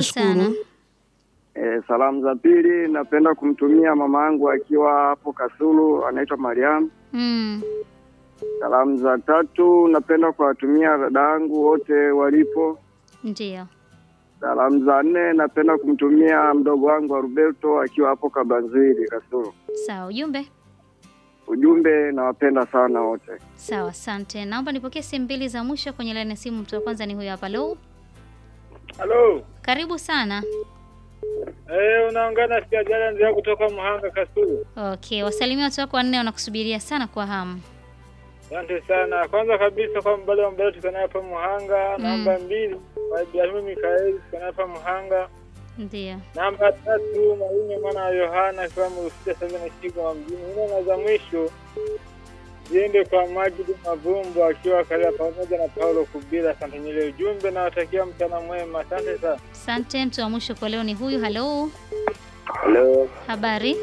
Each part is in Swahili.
Nashukuru. sana. E, salamu za pili napenda kumtumia mama yangu akiwa hapo Kasulu, anaitwa Mariam. Mm. Salamu za tatu napenda kuwatumia dada yangu wote walipo. Ndio. Salamu za nne napenda kumtumia mdogo wangu wa Roberto akiwa hapo Kabanziri Kasulu. Sawa, ujumbe. Ujumbe, nawapenda sana wote. Sawa, asante. Naomba nipokee simu mbili za mwisho kwenye laini ya simu. Mtu wa kwanza ni huyo hapa. Lo, Halo. karibu sana. Eh, unaongana sijajala ndio kutoka Muhanga Kasulu. Okay, wasalimia watu wako wanne wanakusubiria sana kwa hamu. Asante sana. Kwanza kabisa kwa mbali wa mbele tuko naye hapa Muhanga, namba mbili kwa Ibrahimu Mikaeli tuko naye hapa Muhanga. Ndio. Namba tatu Mwalimu mwana wa Yohana kwa Mrufia sasa na Shigo wa mjini. Nne na za mwisho ziende kwa Majidi Mavumbo akiwa Kalia pamoja na Paulo Kubila. Asante nyile ujumbe na watakia mchana mwema. Asante sana. Asante. Mtu wa mwisho kwa leo ni huyu. Halo, Halo, habari?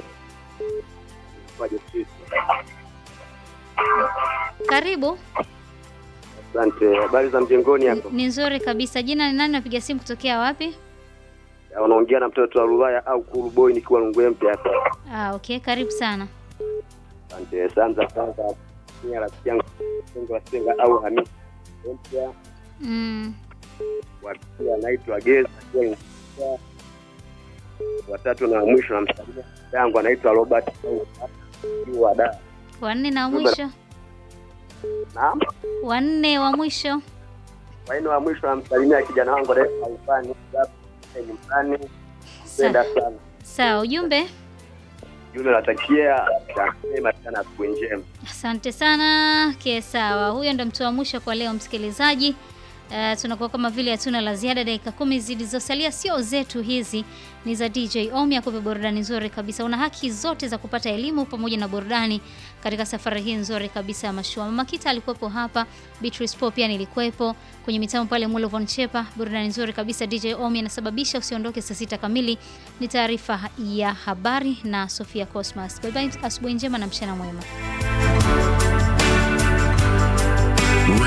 Karibu. asante. Habari za mjengoni hapo? Ni nzuri kabisa. Jina ni nani? Napiga simu kutokea wapi? Unaongea na mtoto wa Rulaya au Kuru Boy nikiwa Lungwe mpya hapa. Ah, okay, karibu sana. Asante sana kwanza ni rafiki yangu Sengo wa Senga au Hamisi mpya Mm. wa pili anaitwa Geza akiwa Lungwe. Watatu na mwisho na msalimia yangu anaitwa Robert au wa da. Wanne na wa mwisho. Naam. Wanne wa mwisho. Kwa hiyo wa mwisho namsalimia kijana wangu anaitwa Alfani hapo nyumbani. Penda sana. Sawa, ujumbe. Yule natakia mema sana siku njema. Asante sana. Ke, sawa. Huyo ndo mtu wa mwisho kwa leo, msikilizaji. Uh, tunakuwa kama vile hatuna la ziada. Dakika kumi zilizosalia sio zetu, hizi ni za DJ Omi akupe burudani nzuri kabisa. Una haki zote za kupata elimu pamoja na burudani katika safari hii nzuri kabisa ya mashua. Mama Kita alikuwepo hapa, Beatrice Pop pia nilikuwepo kwenye mitambo pale, Mulo Von Chepa, burudani nzuri kabisa. DJ Omi anasababisha usiondoke. Saa sita kamili ni taarifa ya habari na Sofia Cosmas. Bye bye, asubuhi njema na mchana mwema.